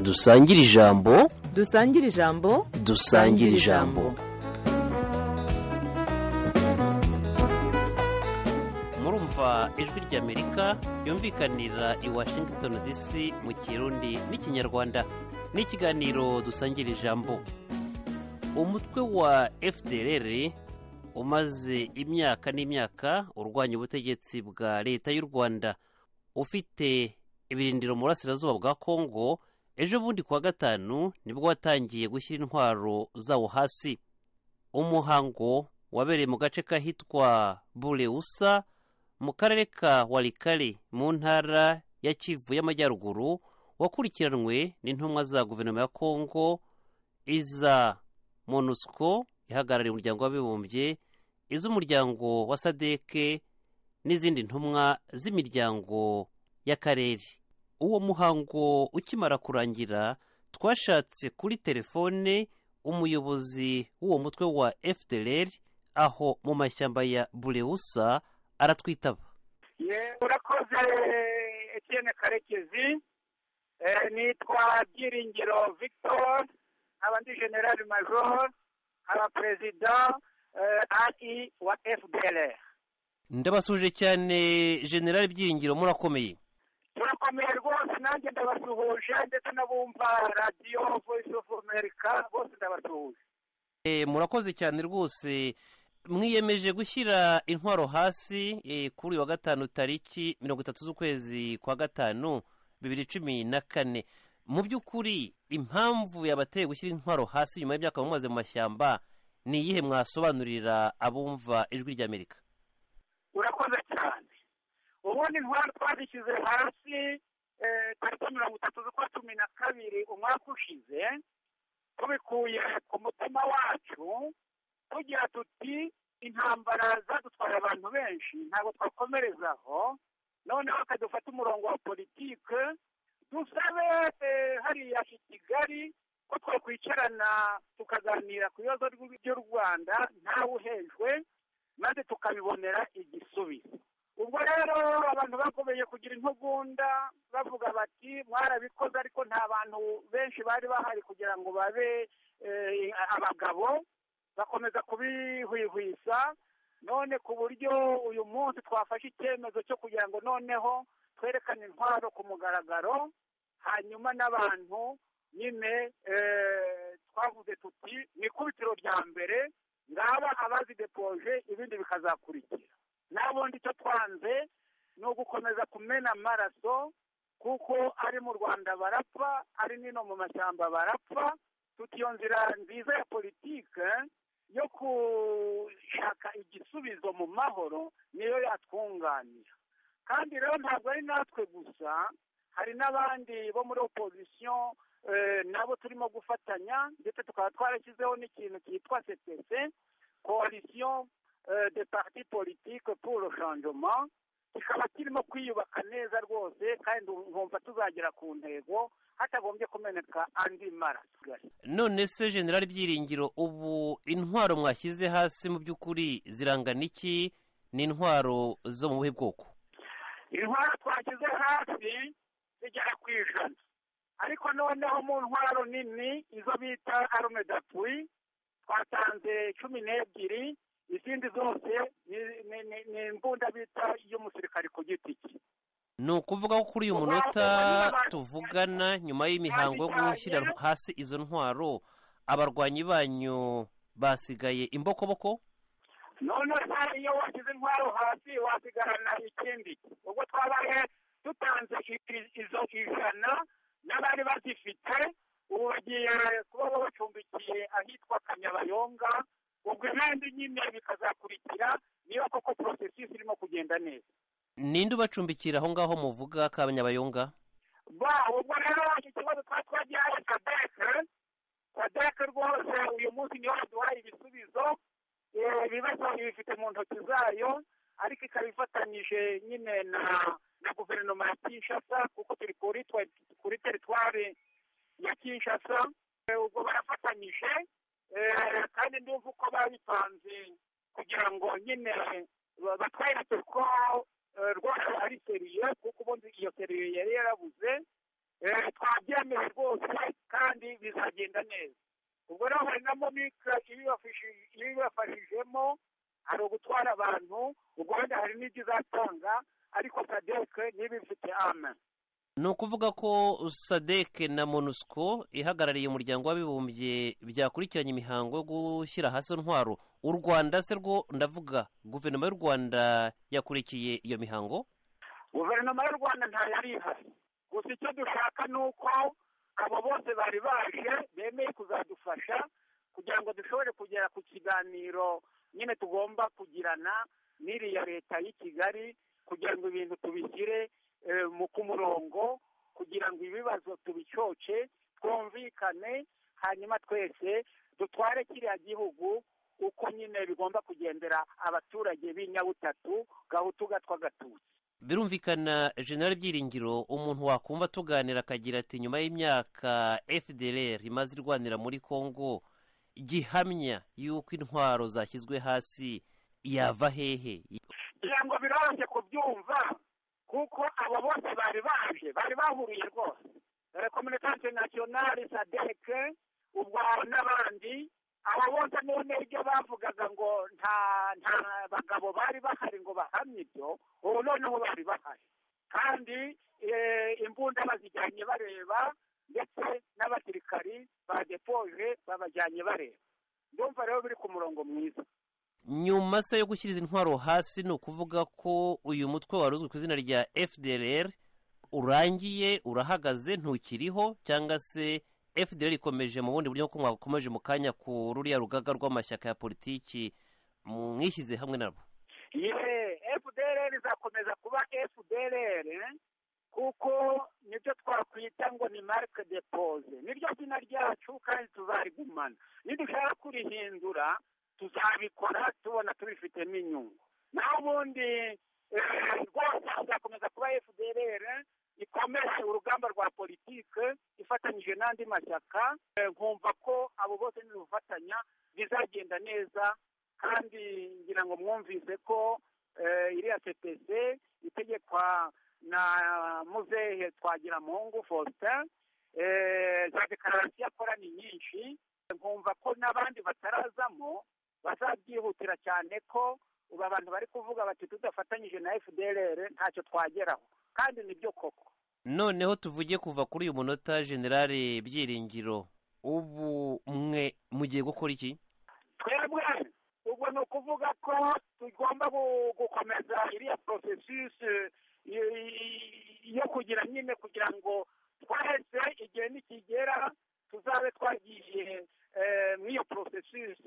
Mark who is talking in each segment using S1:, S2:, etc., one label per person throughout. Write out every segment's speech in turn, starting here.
S1: dusangire ijambo
S2: dusangire ijambo
S1: dusangire ijambo
S3: murumva ijwi ry'amerika yumvikanira i washington dc mu kirundi n'ikinyarwanda ni ikiganiro dusangira ijambo umutwe wa fdrr umaze imyaka n'imyaka urwanya ubutegetsi bwa leta y'u rwanda ufite ibirindiro mu burasirazuba bwa kongo ejo bundi kuwa gatanu nibwo watangiye gushyira intwaro zawo hasi umuhango wabereye mu gace kahitwa burewusa mu karere ka warikari mu ntara ya kivu y'amajyaruguru wakurikiranwe n'intumwa za guverinoma ya kongo iza monusco ihagarariye umuryango w'abibumbye iz'umuryango wa sadeke n'izindi ntumwa z'imiryango y'akarere uwo muhango ukimara kurangira twashatse kuri telefone umuyobozi w'uwo mutwe wa fdr aho mu mashyamba ya burewusa aratwitaba
S4: urakoze etiyene karekezi nitwa byiringiro victor nkaba ndi generali majoro nkaba perezida ai wa fdr
S3: ndabasuje cyane generali byiringiro murakomeye
S4: turakomeye rwose nanjye ndabasuhuje ndetse n'abumva radiyo voice of america bose ndabasuhuje
S3: Eh, murakoze cyane rwose mwiyemeje gushyira intwaro hasi eh, kuri uyu wa gatanu tariki mirongo itatu z'ukwezi kwa gatanu bibiri cumi na kane mu by'ukuri impamvu yabateye gushyira intwaro hasi nyuma y'imyaka mumaze mu mashyamba ni iyihe mwasobanurira abumva ijwi ry'amerika
S4: urakoze cyane ubundi intwaro twazishyize hasi eh, tariki mirongo itatu z'ukwa cumi na kabiri umwaka ushize tubikuye ku mutima wacu tugira tuti intambara zadutwaye abantu benshi ntabwo twakomerezaho noneho bakadufata umurongo wa politike dusabe eh, hariya i kigali ko twakwicarana tukaganira ku bibazo by'u rwanda ntawe uhejwe maze tukabibonera igisubizo ubwo rero abantu bakomeye kugira intugunda bavuga bati mwarabikoze ariko nta bantu benshi bari bahari kugira ngo babe eh, abagabo bakomeza kubihwihwisa none ku buryo uyu munsi twafashe icyemezo cyo kugira ngo noneho twerekane intwaro ku mugaragaro hanyuma n'abantu nyine eh, twavuze tuti mu ikubitiro rya mbere ngaba abazidepoje ibindi bikazakurikira n'abundi icyo twanze ni ugukomeza kumena amaraso kuko ari mu rwanda barapfa ari n'ino mu mashyamba barapfa tuti iyo nzira nziza ya politike yo gushaka igisubizo mu mahoro niyo yatwunganira kandi rero ntabwo ari natwe gusa hari n'abandi bo muri opozisiyo eh, nabo turimo gufatanya ndetse tukaba twarashyizeho n'ikintu cyitwa ctc coalition eh, de parti politique pour le changement kikaba kirimo kwiyubaka neza rwose kandi nkumva tuzagera ku ntego hatagombye kumeneka andi maraso
S3: none se generali byiringiro ubu intwaro mwashyize hasi mu by'ukuri zirangana iki ni intwaro zo mu buhe bwoko
S4: intwaro twashyize hasi zigera ku ijana ariko noneho mu ntwaro nini izo bita arume dapui twatanze cumi n'ebyiri izindi zose ni- ni- ni- ni imbunda bita iy'umusirikari ku giti cye
S3: ni ukuvuga ko kuri uyu munota tuvugana nyuma y'imihango yo gushyira hasi izo ntwaro abarwanyi banyu basigaye imbokoboko
S4: noneho iyo washyize intwaro hasi wasigarana ikindi ubwo twabaye dutanze i- izo ijana n'abari bazifite ubu bagiye kuba babacumbikiye ahitwa kanyabayonga ubwo n'andi nyine bikazakurikira niyo koko porosesisi irimo kugenda neza
S3: ninde ubacumbikira aho ngaho muvuga kabanyabayonga
S4: ba ubwo rero iki kibazo twari twagihaye sadeke sadeke rwose uyu munsi niyo yaduhaye ibisubizo Eh, ibibazo ibifite mu ntoki zayo ariko ikaba ifatanyije nyine na na guverinoma ya kinshasa kuko turi kuri twe- kuri teritwari ya kinshasa Eh, ubwo barafatanyije Eh, kandi ndumva uko babipanze kugira ngo nyine ba- batwereke ko eh, rwose ari seriye kuko ubundi iyo seriye yari yarabuze eh, twabyemeje rwose kandi bizagenda neza ubwo rero hari na momika ibibafashi- ibibafashijemo hari ugutwara abantu ubwo wenda hari n'ibyo izatanga ariko sadeke niba ifite ame
S3: ni ukuvuga ko sadek na monusco ihagarariye umuryango w'abibumbye byakurikiranye imihango yo gushyira hasi intwaro u rwanda se rwo ndavuga guverinoma y'u rwanda yakurikiye iyo mihango
S4: guverinoma y'u rwanda ntayo yari ihari gusa icyo dushaka ni uko abo bose bari baje bemeye kuzadufasha kugira ngo dushobore kugera ku kiganiro nyine tugomba kugirana n'iriya leta y'i kigali kugira ngo ibintu tubishyire eh, mu ku murongo kugira ngo ibibazo tubicyoce twumvikane hanyuma twese dutware kiriya gihugu uko nyine bigomba kugendera abaturage b'i nyabutatu gahutu gatwa gatutsi
S3: birumvikana generali byiringiro umuntu wakumva tuganira akagira ati nyuma y'imyaka fdr imaze irwanira muri congo gihamya y'uko intwaro zashyizwe hasi yava hehe
S4: kugira ngo biroroshye kubyumva kuko abo bose bari baje bari bahuriye rwose rekominitante nasiyonari sadeke ubwo n'abandi abo bose none ibyo bavugaga ngo nta nta bagabo bari bahari ngo bahamye ibyo ubu noneho bari bahari kandi eh, imbunda bazijyanye bareba ndetse n'abasirikari badepoje babajyanye bareba ndumva rero biri ku murongo mwiza
S3: nyuma se yo gushyira izi ntwaro hasi ni ukuvuga ko uyu mutwe wari uzwi ku izina rya fdr urangiye urahagaze ntukiriho cyangwa se fdr ikomeje mu bundi buryo nk'uko mwakomeje mu kanya ku ruriya rugaga rw'amashyaka ya politiki mwishyize hamwe nabo
S4: ye fdr izakomeza kuba fdr kuko nibyo twakwita ngo ni marike depose niryo zina ryacu kandi tuzarigumana nidushaka kurihindura tuzabikora tubona tubifitemo inyungu naho ubundi eh, rwose izakomeza kuba fdr ikomeje urugamba rwa politike ifatanyije n'andi mashyaka eh, nkumva ko abo bose nidufatanya bizagenda neza kandi ngira ngo mwumvise ko eh, iriya cpc itegekwa na muzehe twagira muhungu faustin eh, za dekararasiyo akora ni nyinshi nkumva ko n'abandi batarazamo bazabyihutira cyane ko ubu abantu bari kuvuga bati tudafatanyije na fdr ntacyo twageraho kandi nibyo koko
S3: noneho tuvuge kuva kuri uyu munota generale byiringiro ubu mwe mugiye gukora iki
S4: twebwe ubwo ni ukuvuga ko tugomba gu- gukomeza iriya processus y- y- yo kugira nyine kugira ngo twese igihe nikigera tuzabe twagiye eh, mu iyo processus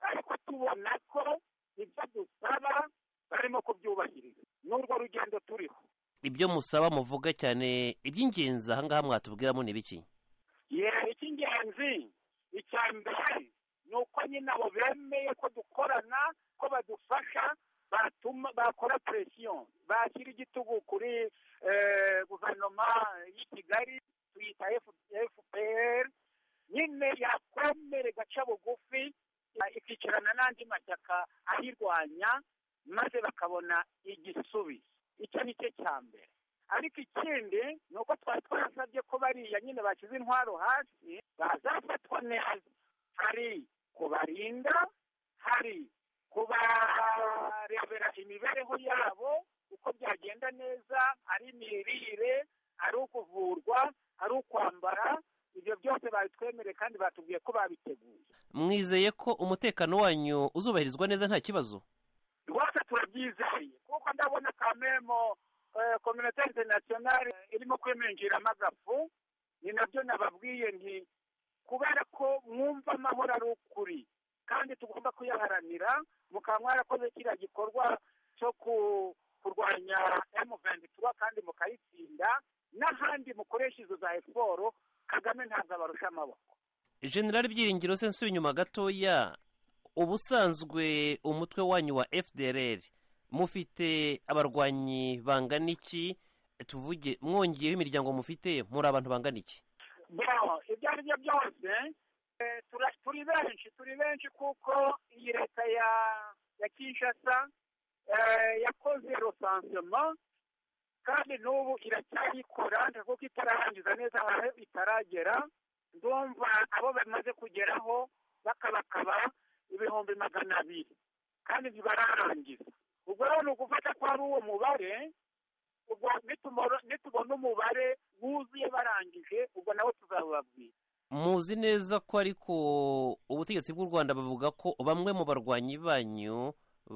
S4: ariko tubona ko ibyo dusaba barimo kubyubahiriza n'urwo rugendo turiho
S3: ibyo musaba muvuga cyane iby'ingenzi aha ngaha mwatubwiramo ni biki
S4: ye icy'ingenzi icya mbere ni uko nyine abo bemeye ko dukorana ko badufasha batuma bakora presiyo bashyira igitugu kuri eh, guverinoma y'i kigali tuyita fpr nyine yakwemere gaca bugufi ya- ikicarana n'andi mashyaka ayirwanya maze bakabona igisubizo icyo ni cyo cya mbere ariko ikindi ni uko twari twarasabye ko bariya nyine bashyize intwaro hasi bazafatwa neza hari kubarinda hari kubarebera imibereho yabo uko byagenda neza ari imirire ari ukuvurwa ari ukwambara ibyo byose babitwemereye kandi batubwiye ko babiteguye
S3: mwizeye ko umutekano wanyu uzubahirizwa neza nta kibazo
S4: rwose turabyizeye kuko ndabona kamemo kominote interinasiyonari irimo kwiminjiramo agafu ni nabyo nababwiye nti kubera ko mwumva amahoro ari ukuri kandi tugomba kuyaharanira mukaba mwarakoze kiriya gikorwa cyo ku- kurwanya M23 kandi mukayitsinda n'ahandi mukoresha izo za efuporo kagame ntabwo abarusha amaboko
S3: generali byiringiro se nsubi inyuma gatoya ubusanzwe umutwe wanyu wa fdr mufite abarwanyi bangana iki tuvuge mwongeyeho imiryango mufite muri abantu bangana iki
S4: bon ibyo ari byo byose eh, tura- turi benshi turi benshi kuko iyi leta ya ya kinshasa eh, yakoze rosansema kandi n'ubu iracyayikora kuko itararangiza neza aho itaragera ndumva abo bamaze kugeraho bakabakaba ibihumbi magana abiri kandi ntibararangiza ubwo rero ni ugufata ko ari uwo mubare ubwo nitumoro- nitubona umubare wuzuye barangije ubwo nawe tuzababwira
S3: muzi neza ko ariko ubutegetsi bw'u rwanda bavuga ko bamwe mu barwanyi banyu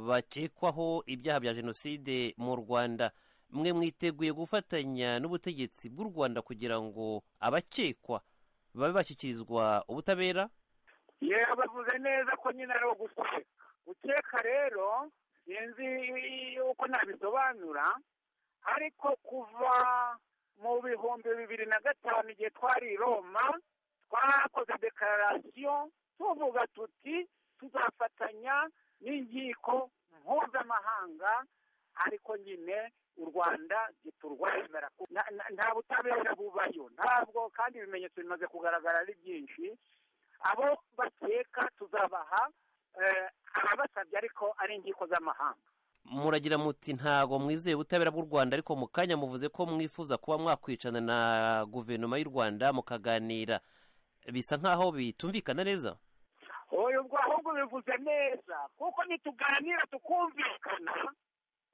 S3: bakekwaho ibyaha bya jenoside mu rwanda mwe mwiteguye gufatanya n'ubutegetsi bw'u rwanda kugira ngo abakekwa babe bashyikirizwa ubutabera
S4: yewe bavuze neza ko nyine ari ugukeka gukeka rero sinzi uko nabisobanura ariko kuva mu bihumbi bibiri na gatanu igihe twari i roma twakoze dekararasiyo tuvuga tuti tuzafatanya n'inkiko mpuzamahanga ariko nyine u rwanda ntiturwemera ku- na- na- nta butabera bubayo ntabwo kandi ibimenyetso bimaze kugaragara ari byinshi abo bakeka tuzabaha eh, ababasabye ariko ari inkiko z'amahanga
S3: muragira muti ntago mwizeye ubutabera bw'u rwanda ariko mu kanya muvuze ko mwifuza kuba mwakwicana na guverinoma y'u rwanda mukaganira bisa nk'aho bitumvikana neza
S4: oya ubwo ahubwo bivuze neza kuko nituganira tukumvikana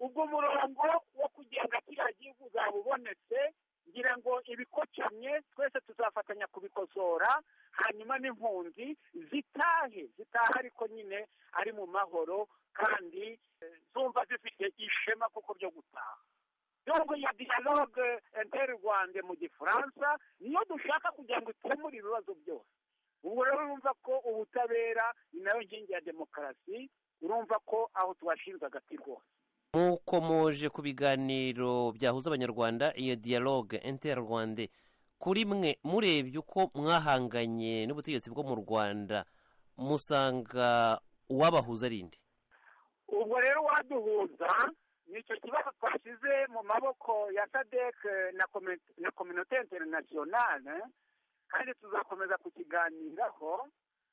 S4: ubwo umurongo wo kugenga kiriya gihugu uzaba ubonetse ngira ngo ibikocamye twese tuzafatanya kubikosora hanyuma n'impunzi zitahe zitahe ariko nyine ari mu mahoro kandi eh, zumva zifite ishema kuko byo gutaha nubwo ya dialogue interrwande mu gifaransa niyo dushaka kugira ngo ikemure ibibazo byose ubwo rero urumva ko ubutabera ni nayo nkingi ya demokarasi urumva ko aho tubashinze agati rwose
S3: mukomoje ku biganiro byahuza abanyarwanda iyo dialogue interrwande kuri mwe murebye uko mwahanganye n'ubutegetsi bwo mu rwanda musanga uwabahuza ari inde
S4: ubwo rero waduhuza ni icyo kibazo twashyize mu maboko ya sadec na Comi- na kominote interinasiyonale kandi tuzakomeza kukiganiraho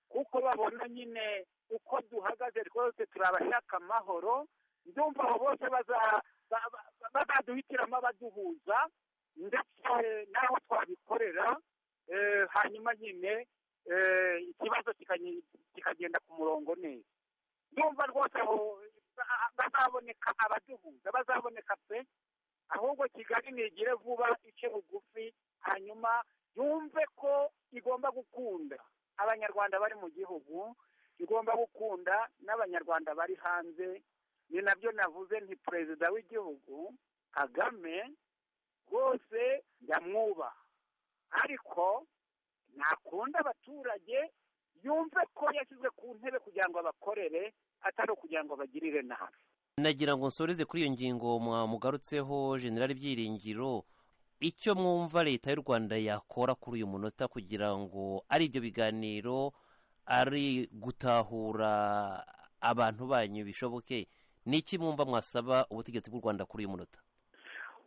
S4: kuko babona nyine uko duhagaze twese turabashaka amahoro ndumva abo bose baza- ba- ba- bazaduhitiramo abaduhuza ndetse n'aho twabikorera eh, hanyuma nyine eh, ikibazo kikanyi- kikagenda ku murongo neza ndumva rwose aho ba- bazaboneka abaduhuza bazaboneka pe ahubwo kigali nigire vuba ice bugufi hanyuma yumve ko igomba gukunda abanyarwanda bari mu gihugu igomba gukunda n'abanyarwanda bari hanze ni nabyo navuze nti perezida w'igihugu kagame rwose ndamwubaha ariko nakunda abaturage yumve ko yashyize ku ntebe kugira ngo abakorere atari ukugira ngo abagirire nabi
S3: nagira ngo nsoreze kuri iyo ngingo mwamugarutseho generali byiringiro icyo mwumva leta y'u rwanda yakora kuri uyu munota kugira ngo ari ibyo biganiro ari gutahura abantu banyu bishoboke ni iki mwumva mwasaba ubutegetsi bw'u rwanda kuri uyu munota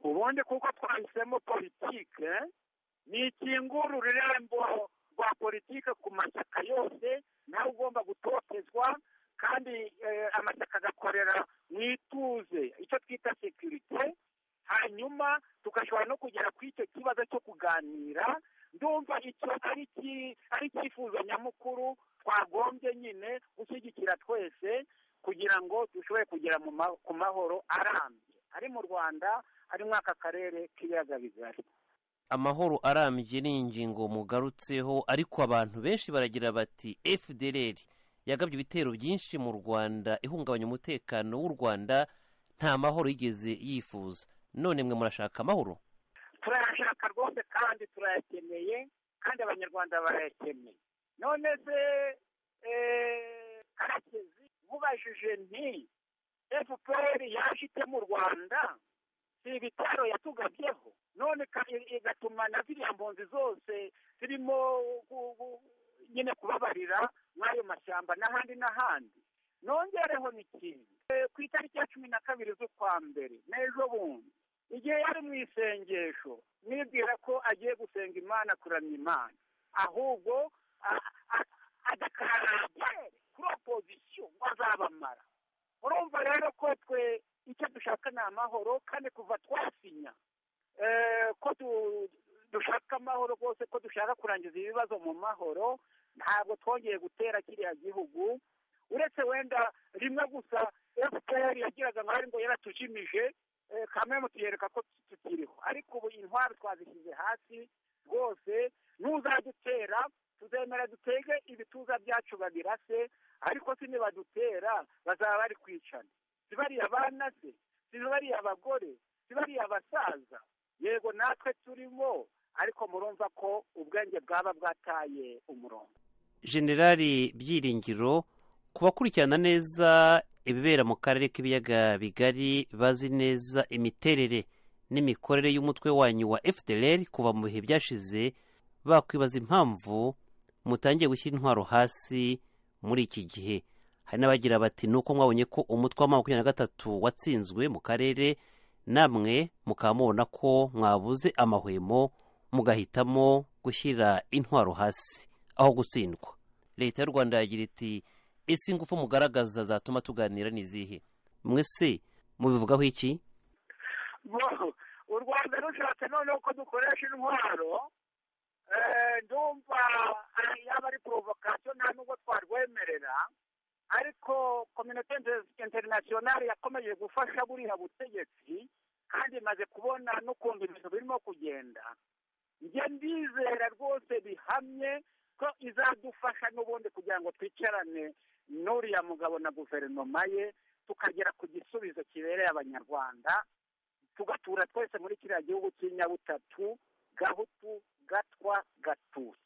S4: ubundi kuko twahisemo politike ni ikingurura irembo rwa politike ku mashyaka yose nawe ugomba gutotezwa kandi eh, amashyaka agakorera mu ituze icyo twita sekirite hanyuma tugashobora no kugera ku icyo kibazo cyo kuganira ndumva icyo ari iki- ari icyifuzo nyamukuru twagombye nyine gushyigikira twese kugira ngo dushobore kugera mu ma- ku mahoro arambye ari mu rwanda ari muri aka karere k'ibiyaga bigari
S3: amahoro arambye ni ingingo mugarutseho ariko abantu benshi baragira bati fdr yagabye ibitero byinshi mu rwanda ihungabanya umutekano w'u rwanda nta mahoro yigeze yifuza none mwe murashaka amahoro
S4: turayashaka rwose kandi turayakeneye kandi abanyarwanda barayakeneye none se eh, karekezi mubajije nti fpr yaje ite mu rwanda si ibitaro yatugabyeho none ka- i- igatuma na ziriya mpunzi zose zirimo gu- gu- nyine kubabarira mw'ayo mashyamba n'ahandi n'ahandi nongereho n'ikintu Eh, ku itariki ya cumi na kabiri z'ukwa mbere n'ejo bundi igihe yari mu isengesho nibwira ko agiye gusenga imana kuramya imana ahubwo a- a- adakarara kuri opozisiyo ngo azabamara urumva rero ko twe icyo dushaka ni amahoro kandi kuva twasinya ko dushaka amahoro rwose ko dushaka kurangiza ibibazo mu mahoro ntabwo twongeye gutera kiriya gihugu uretse wenda rimwe gusa efuperi yagiraga amahari ngo yaratujimije kamwe mutuyereka ko tukiriho ariko ubu intwaro twazishyize hasi rwose n'uzadutera tuzemera dutege ibituza byacu babirase ariko si nibadutera bazaba bari kwicana si bariya abana se si bariya abagore si bariya abasaza yego natwe turimo ariko murumva ko ubwenge bwaba bwataye umurongo
S3: generali byiringiro ku bakurikirana neza ibibera mu karere k'ibiyaga bigari bazi neza imiterere n'imikorere y'umutwe wanyu wa fdr kuva mu bihe byashize bakwibaza impamvu mutangiye gushyira intwaro hasi muri iki gihe hari n'abagira bati nuko mwabonye ko umutwe wa makumyabiri na gatatu watsinzwe mu karere namwe mukaba mubona ko mwabuze amahwemo mugahitamo gushyira intwaro hasi aho gutsindwa leta y'u rwanda yagira iti ese ingufu mugaragaza zatuma tuganira ni izihe mwese mubivugaho iki
S4: bo u rwanda rushatse noneho ko dukoresha intwaro eh, ndumva ari- yaba ari porovokasiyo nta nubwo twarwemerera ariko kominote inter- interinasiyonari yakomeje gufasha buriya butegetsi kandi imaze kubona n'ukuntu ibintu birimo kugenda njye ndizera rwose bihamye ko izadufasha n'ubundi kugira ngo twicarane n'uriya mugabo na guverinoma ye tukagera ku gisubizo kibereye abanyarwanda tugatura twese muri kiriya gihugu cy'inyabutatu gahutu gatwa gatusi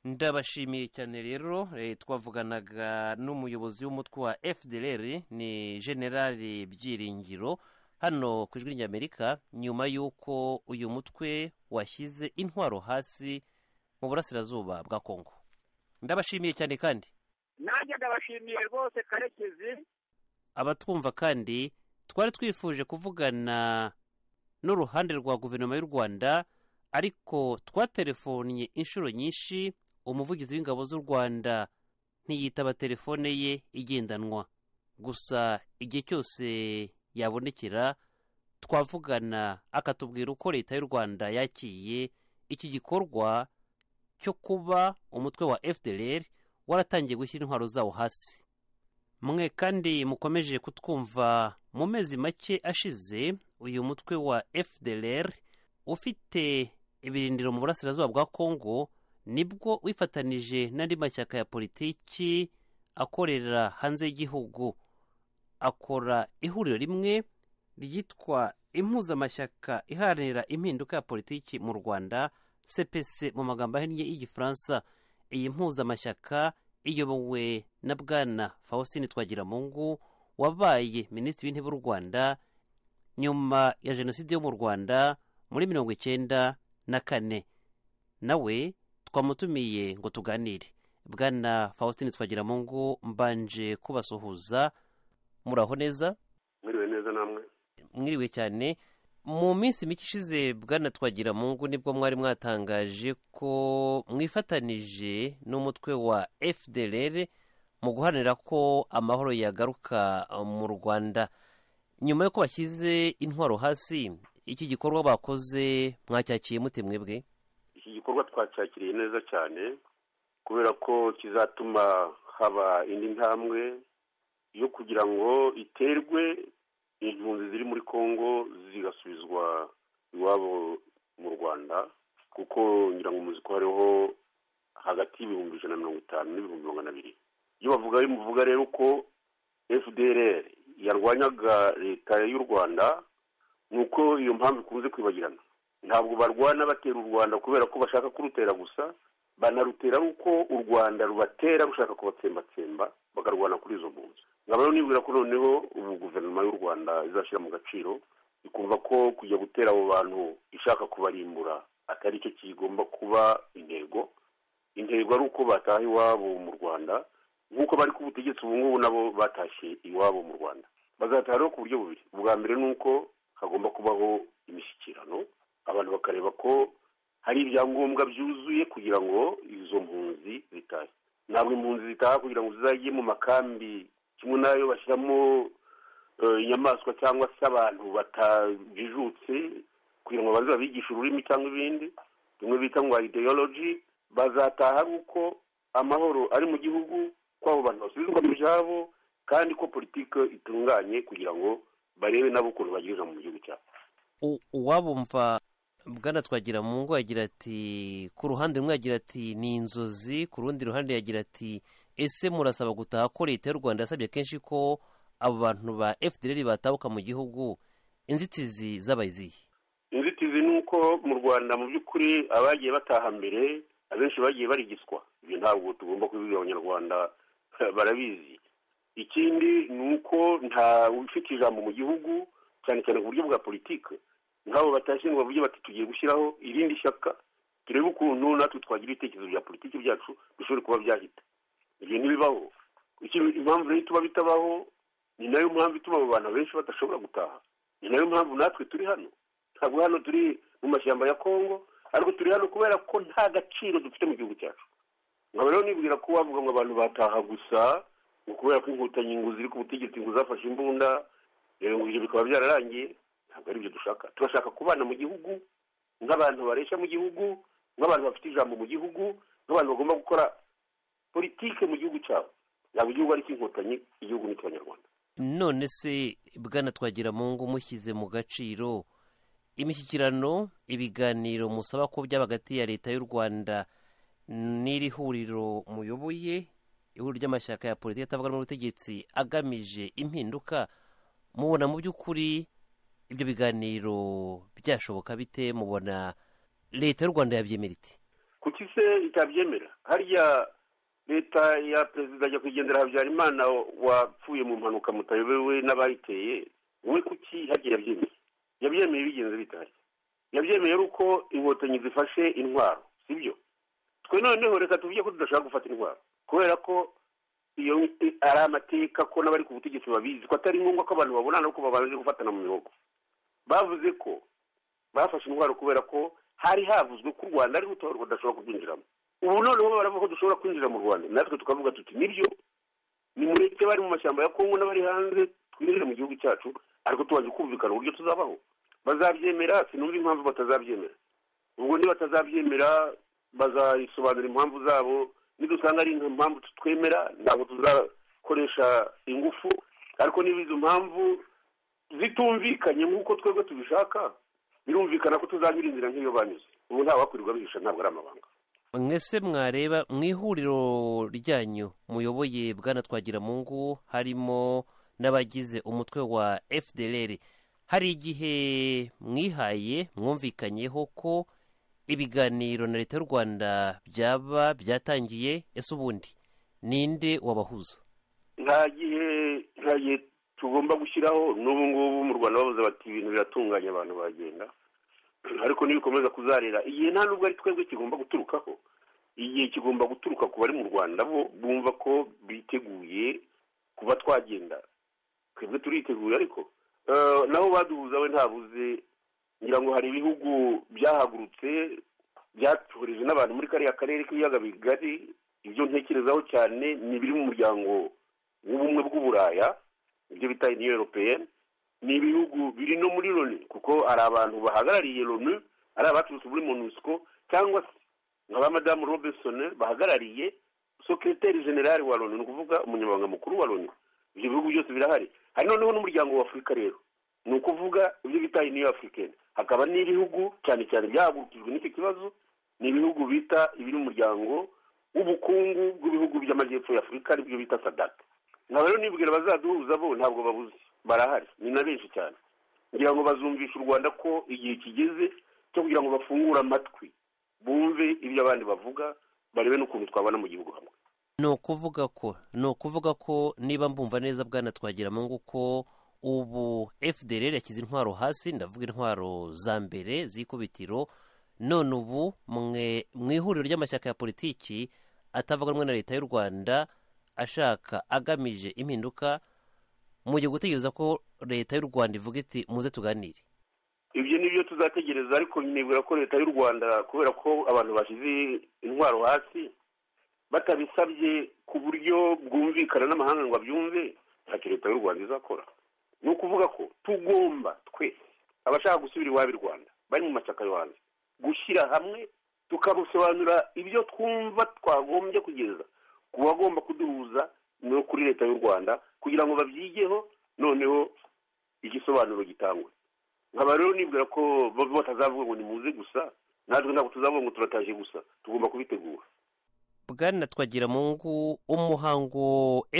S3: ndabashimiye cyane rero eh, twavuganaga n'umuyobozi w'umutwe wa fdr ni generali byiringiro hano ku ijwi ry'amerika nyuma y'uko uyu mutwe washyize intwaro hasi mu burasirazuba bwa kongo ndabashimiye cyane kandi
S4: nanjye ndabashimiye rwose karekezi
S3: abatwumva kandi twari twifuje kuvugana n'uruhande rwa guverinoma y'u rwanda ariko twaterefonnye inshuro nyinshi umuvugizi w'ingabo z'u rwanda ntiyitaba telefone ye igendanwa gusa igihe cyose yabonekera twavugana akatubwira uko leta y'u rwanda yakiriye iki gikorwa cyo kuba umutwe wa fdr waratangiye gushyira intwaro zawo hasi mwe kandi mukomeje kutwumva mu mezi make ashize uyu mutwe wa fdr ufite ibirindiro mu burasirazuba bwa kongo nibwo wifatanije n'andi mashyaka ya politiki akorera hanze y'igihugu akora ihuriro rimwe ryitwa impuzamashyaka iharanira impinduka ya politiki mu rwanda cpc mu magambo ahinnye y'igifaransa iyi mpuzamashyaka iyobowe na bwana faustin twagiramungu wabaye minisitiri w'intebe w'u rwanda nyuma ya jenoside yo mu rwanda muri mirongo icyenda na kane nawe twamutumiye ngo tuganire bwana faustin twagiramungu mbanje kubasuhuza muraho neza
S5: mwiriwe neza namwe
S3: mwiriwe cyane mu minsi mike ishize bwana twagiramungu nibwo mwari mwatangaje ko mwifatanije n'umutwe wa fdr mu guharanira ko amahoro yagaruka mu rwanda nyuma y'uko bashyize intwaro hasi iki gikorwa bakoze mwacyakiyemo mute mwebwe
S5: iki gikorwa twacyakiriye neza cyane kubera ko kizatuma haba indi ntambwe yo kugira ngo iterwe impunzi ziri muri kongo zigasubizwa iwabo mu rwanda kuko ngira ngo muzi ko hariho hagati y'ibihumbi ijana na mirongo itanu n'ibihumbi magana abiri iyo bavuga bimuvuga rero ko fdr yarwanyaga leta y'u rwanda ni uko iyo mpamvu ikunze kwibagirana ntabwo barwana batera u rwanda kubera ko bashaka kurutera gusa banarutera ari uko u rwanda rubatera rushaka kubatsembatsemba bakarwana kuri izo mpunzi nkaba rero nibwira ko noneho ubu guverinoma y'u rwanda izashyira mu gaciro ikumva ko kujya gutera abo bantu ishaka kubarimbura atari cyo kigomba kuba intego intego ari uko bataha iwabo mu rwanda nk'uko bari ku butegetsi ubu ngubu nabo batashye iwabo mu rwanda bazataha rero ku buryo bubiri ubwa mbere ni uko hagomba kubaho imishyikirano abantu bakareba ko hari ibyangombwa byuzuye kugira ngo izo mpunzi zitahe ntabwo impunzi zitaha kugira ngo zizajye mu makambi kimwe n'ayo bashyiramo
S4: eh, inyamaswa cyangwa se abantu batajijutse kugira ngo baze babigishe ururimi cyangwa ibindi bimwe bita ngo ideology bazataha ari uko amahoro ari mu gihugu ko abo bantu basubizwa mu byabo kandi ko politiki itunganye kugira ngo barebe nabo ukuntu bagirira mu gihugu cyabo
S3: U- uwabumva bwana twagira mu ngo yagira ati ku ruhande rumwe yagira ati ni inzozi ku rundi ruhande yagira ati ese murasaba gutaha ko leta y'u rwanda yasabye kenshi ko abo bantu ba fdr batabuka mu gihugu inzitizi zabaye izihe
S4: inzitizi ni uko mu rwanda mu by'ukuri abagiye bataha mbere abenshi bagiye barigiswa ibyo ntabwo tugomba kubibwira abanyarwanda barabizi ikindi ni uko nta ufite ijambo mu gihugu cyane cyane ku buryo bwa politiki nk'abo batashye ngo bavuge bati tugiye gushyiraho irindi shyaka turebe ukuntu natwe twagira ibitekerezo bya politiki byacu bishobora kuba byahita ibyo ntibibaho Iki- impamvu rero tuba bitabaho ni nayo mpamvu ituma abo bantu benshi badashobora gutaha ni nayo mpamvu natwe turi hano ntabwo hano turi mu mashyamba ya kongo ariko turi hano kubera ko nta gaciro dufite mu gihugu cyacu nkaba rero nibwira ko wavuga ngo abantu bataha gusa ngo kubera ko inkotanyi ngo ziri ku butegetsi ngo zafashe imbunda rero ngo ibyo bikaba byararangiye ntabwo ari byo dushaka turashaka kubana mu gihugu nk'abantu bareshya mu gihugu nk'abantu bafite ijambo mu gihugu nk'abantu bagomba gukora politike mu gihugu cyabo yaba igihugu ari icy'inkotanyi igihugu ni icy'abanyarwanda
S3: none se bwana twagira mu ngo mushyize mu gaciro imishyikirano ibiganiro musaba ko byaba hagati ya leta y'u rwanda n'iri huriro muyoboye ihuriro ry'amashyaka ya politiki atavuga rumwe n'ubutegetsi agamije impinduka mubona mu by'ukuri ibyo biganiro byashoboka bite mubona leta y'u rwanda yabyemera ite
S4: kuki se itabyemera harya leta ya perezida nyakwigendera habyarimana wapfuye mu mpanuka mutayobewe n'abayiteye we kuki hagiye yabyemeye yabyemeye bigenze bitari yabyemeye ari uko inkotanyi zifashe intwaro sibyo twe noneho reka tuvuge ko tudashaka gufata intwaro kubera ko iyo ari amateka ko n'abari ku butegetsi babizi ko atari ngombwa ko abantu babonana ariko babanje gufatana mu mihogo bavuze ko bafashe intwaro kubera ko hari havuzwe ko u rwanda ari rutorwa rudashobora kubyinjiramo ubu noneho baravuga ko dushobora kwinjira mu rwanda natwe tukavuga tuti nibyo nimureke bari mu mashyamba ya kongo n'abari hanze twinjire mu gihugu cyacu ariko tubanje kumvikana uburyo tuzabaho bazabyemera sinumva impamvu batazabyemera ubwo ndi batazabyemera bazayisobanura impamvu zabo nidusanga ari impamvu tutwemera ntabwo tuzakoresha ingufu ariko niba izo mpamvu zitumvikanye nk'uko twebwe tubishaka birumvikana ko tuzanyura inzira nk'iyo banyuze ubu nta wakwirirwa bihisha ntabwo ari amabanga
S3: mwese mwareba mu ihuriro ryanyu muyoboye bwana twagira mu ngo harimo n'abagize umutwe wa fdr hari igihe mwihaye mwumvikanyeho ko ibiganiro na leta y'u rwanda byaba byatangiye ese ubundi ninde wabahuza
S4: nta gihe nta gihe tugomba gushyiraho n'ubu ngubu mu rwanda bavuze bati ibintu biratunganye abantu bagenda ariko nibikomeza kuzarera igihe nta nubwo ari twebwe kigomba guturukaho igihe kigomba guturuka ku bari mu rwanda bo bumva ko biteguye kuba twagenda twebwe turiteguye ariko Eh, naho baduhuza we ntabuze ngira ngo hari ibihugu byahagurutse byatohereje n'abantu muri kariya karere k'ibiyaga bigari ibyo ntekerezaho cyane ni ibiri mu muryango w'ubumwe bw'uburaya ibyo bita uniyo europeyeni ni ibihugu biri no muri loni kuko hari abantu bahagarariye loni ari abaturutse muri monusco cyangwa se nka ba madamu robinson bahagarariye sekreteri generale wa loni ni ukuvuga umunyamabanga mukuru wa loni ibyo bihugu byose birahari hari noneho n'umuryango w'afurika rero ni ukuvuga ibyo bita uniyo africaine hakaba n'ibihugu cyane cyane byahagurukijwe n'icyo kibazo ni ibihugu bita ibiri mu muryango w'ubukungu bw'ibihugu by'amajyepfo ya afurika aribyo bita sadaka nkaba rero nibwira bazaduhuza bo ntabwo babuze barahari ni na benshi cyane ngira ngo bazumvisha u rwanda ko igihe kigeze cyo kugira ngo bafungure amatwi bumve ibyo abandi bavuga barebe n'ukuntu twabana mu gihugu hamwe
S3: ni ukuvuga ko ni ukuvuga ko niba mbumva neza bwana twagira mu ngo ko ubu fdr yashyize intwaro hasi ndavuga intwaro za mbere z'ikubitiro none ubu mwe mu ihuriro ry'amashyaka ya politiki atavuga rumwe na leta y'u rwanda ashaka agamije impinduka mugiye gutegereza ko leta y'u rwanda ivuga iti muze tuganire
S4: ibyo ni byo tuzategereza ariko nibwira ko leta y'u rwanda kubera ko abantu bashyize intwaro hasi batabisabye ku buryo bwumvikana n'amahanga ngo abyumve ntacyo leta y'u rwanda izakora ni ukuvuga ko tugomba twese abashaka gusubira iwabo i rwanda bari mu mashyaka yo hanze gushyira hamwe tukamusobanurira ibyo twumva twagombye kugeza ku bagomba kuduhuza no kuri leta y'u rwanda kugira ngo babyigeho noneho igisobanuro gitangwe nkaba rero nibwira ko bo batazavuga ngo nimuze gusa natwe ntabwo tuzavuga ngo turataje gusa tugomba kubitegura
S3: bwana twagiramungu umuhango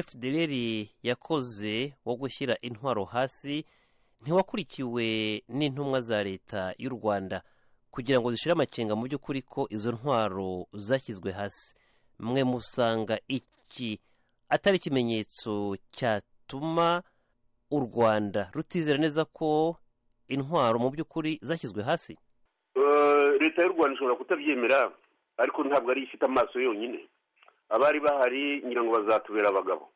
S3: fdr yakoze wo gushyira intwaro hasi ntiwakurikiwe n'intumwa za leta y'u rwanda kugira ngo zishire amakenga mu by'ukuri ko izo ntwaro zashyizwe hasi mwe musanga iki atari ikimenyetso cyatuma u rwanda rutizera neza ko intwaro mu by'ukuri zashyizwe hasi
S4: Eh, leta y'u rwanda ishobora kutabyemera ariko ntabwo ari ifite amaso yonyine abari bahari ngira ngo bazatubera abagabo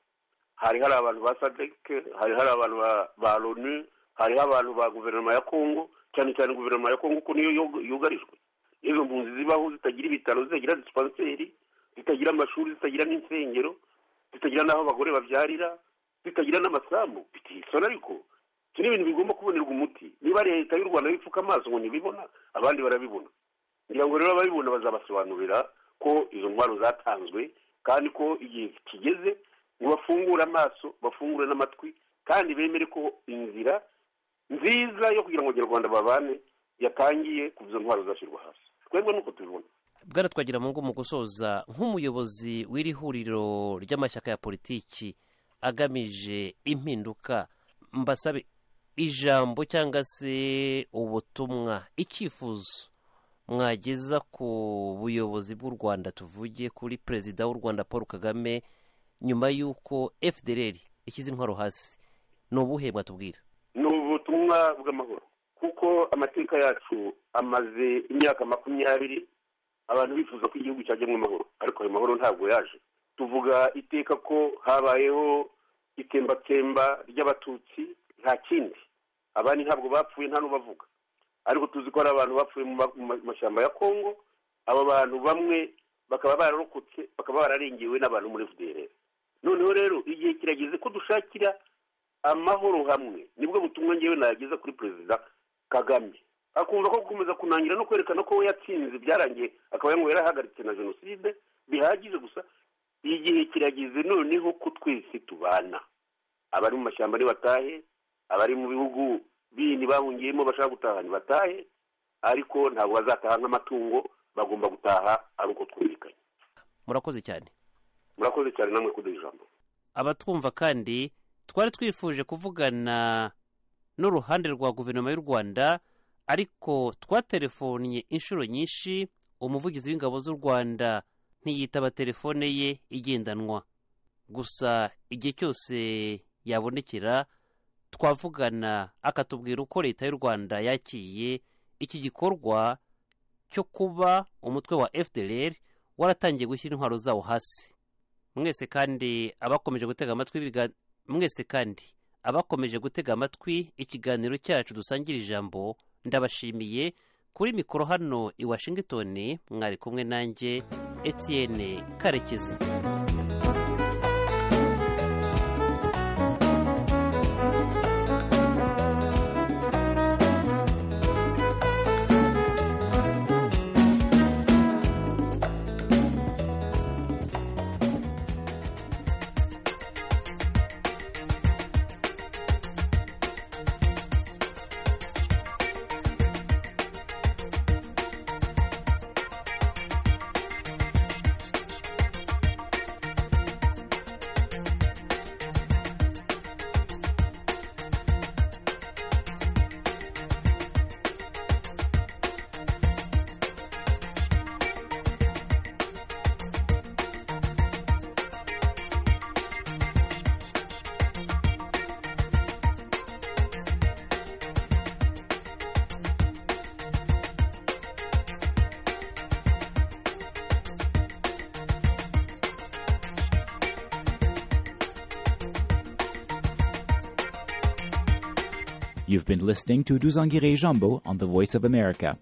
S4: hari hari abantu ba sadek hari hari abantu ba- ba loni hariho abantu ba guverinoma ya kongo cyane cyane guverinoma ya kongo kuko niyo yug- yugarijwe izo mpunzi zibaho zitagira ibitaro zitagira disipanseri zitagira amashuri zitagira n'insengero zitagira n'aho abagore babyarira zitagira n'amasambu bitisona ariko iki ni ibintu bigomba kubonerwa umuti niba leta y'u rwanda bipfuka amaso ngo ntibibona abandi barabibona ngira ngo rero ababibona bazabasobanurira ko izo ntwaro zatanzwe kandi ko igihe kigeze ngo bafungure amaso bafungure n'amatwi kandi bemere ko inzira nziza yo kugira ngo abanyarwanda babane yatangiye kuva izo ntwaro zashyirwa hasi twebwe nuko tubibona
S3: bwana twagiramungu mu gusoza nk'umuyobozi w'iri huriro ry'amashyaka ya politiki agamije impinduka mbasabe ijambo cyangwa se ubutumwa icyifuzo mwageza ku buyobozi bw'u rwanda tuvuge kuri perezida w'u rwanda paul kagame nyuma y'uko fdr ishyize intwaro hasi ni ubuhe mwatubwira
S4: ni ubutumwa bw'amahoro kuko amateka yacu amaze imyaka makumyabiri abantu bifuza ko igihugu cyajyamo amahoro ariko ayo mahoro ntabwo yaje tuvuga iteka ko habayeho itembatemba ry'abatutsi nta kindi abandi ntabwo bapfuye nta n'ubavuga ariko tuzi ko hari abantu bapfuye mu ma- mu ma- mashyamba ya kongo abo bantu bamwe bakaba bararokotse bakaba bararengewe n'abantu muri fdr noneho rero igihe kirageze ko dushakira amahoro hamwe nibwo butumwa ngewe nageza kuri perezida kagame akumva ko gukomeza kunangira no kwerekana ko we yatsinze byarangiye akaba ngo yarahagaritse na jenoside bihagije gusa igihe kirageze noneho ko twese tubana abari mu mashyamba ntibatahe abari mu bihugu bindi bahungiyemo bashaka gutaha ntibatahe ariko ntabwo bazataha nk'amatungo bagomba gutaha ari uko twumvikanye
S3: murakoze cyane
S4: murakoze cyane namwe kuduha ijambo
S3: abatwumva kandi twari twifuje kuvugana n'uruhande rwa guverinoma y'u rwanda ariko twatelefonnye inshuro nyinshi umuvugizi w'ingabo z'u rwanda ntiyitaba telefone ye igendanwa gusa igihe cyose yabonekera twavugana akatubwira uko leta y'u rwanda yakiriye iki gikorwa cyo kuba umutwe wa fdr waratangiye gushyira intwaro zawo hasi mwese kandi abakomeje gutega amatwi ibiga- mwese kandi abakomeje gutega amatwi ikiganiro cyacu dusangira ijambo ndabashimiye kuri mikoro hano i washington mwari kumwe nanjye etienne karekezi
S6: You've been listening to Duzangire Jambo on the Voice of America.